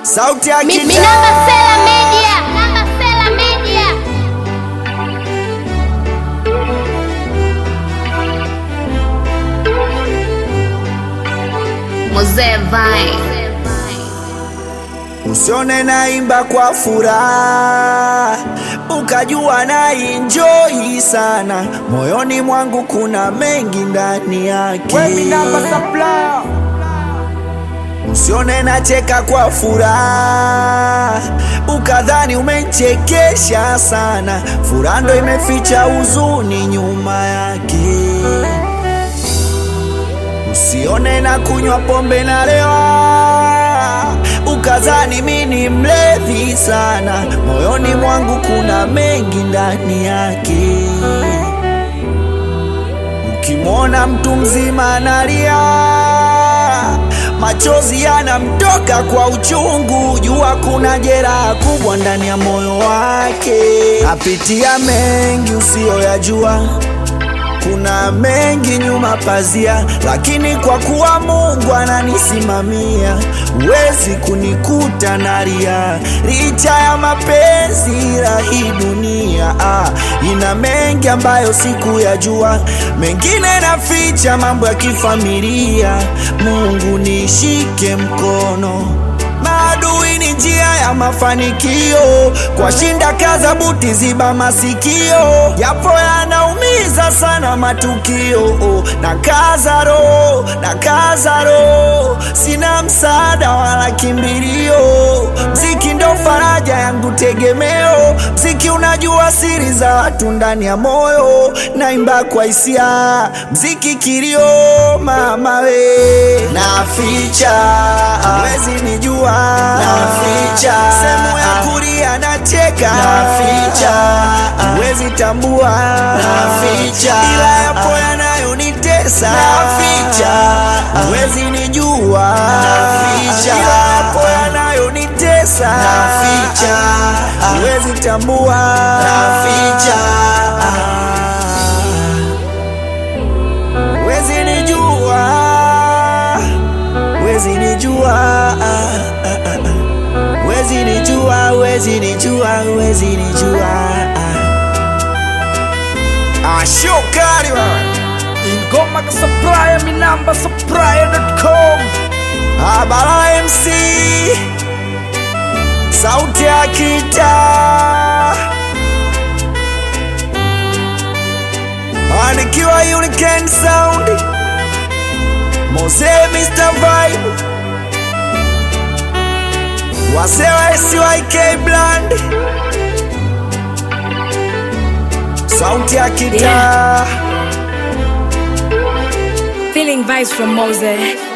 sauti ya Mi- mi kitaa. namba Sela Media. Namba Sela Media. Mzee Vine. Usione naimba kwa furaha ukajua na enjoy sana, moyoni mwangu kuna mengi ndani yake. Usione nacheka kwa furaha ukadhani umechekesha sana, furaha ndo imeficha huzuni nyuma yake. Usione na kunywa pombe na lewa ukadhani mi ni mlevi sana, moyoni mwangu kuna mengi ndani yake. Ukimwona mtu mzima analia, machozi yanamtoka kwa uchungu, jua kuna jeraha kubwa ndani ya moyo wake. Apitia mengi usiyoyajua kuna mengi nyuma pazia, lakini kwa kuwa Mungu ananisimamia, huwezi kunikuta nalia. Licha ya mapenzi la hii dunia ah, ina mengi ambayo sikuyajua, mengine naficha, mambo ya kifamilia. Mungu nishike mkono Maadui ni njia ya mafanikio, kwa shinda kaza buti, ziba masikio, yapo yanaumiza sana matukio. Oh, na kaza roho, na kaza roho, sina msaada wala kimbilio. Mziki ndo faraja yangu, tegemeo. Mziki unajua siri za watu ndani ya moyo, naimba kwa hisia, mziki kilio, mama we, naficha wezi nijua, naficha sehemu ya kulia nacheka, naficha wezi tambua, naficha ila yapo yanayonitesa, naficha wezi nijua, naficha ila yapo yanayonitesa, naficha wezi tambua, naficha wezi nijua, wezi nijua, wezi nijua, wezi nijua, wezi nijua. Ah, shokari wewe. ingoma ka supplier mi namba supplier.com Ah, Bala MC sauti ya kitaa anikiwa Unican Sound Mose Mr. Vibe wasewa SYK Bland sauti ya kitaa Feeling vibes from Mose.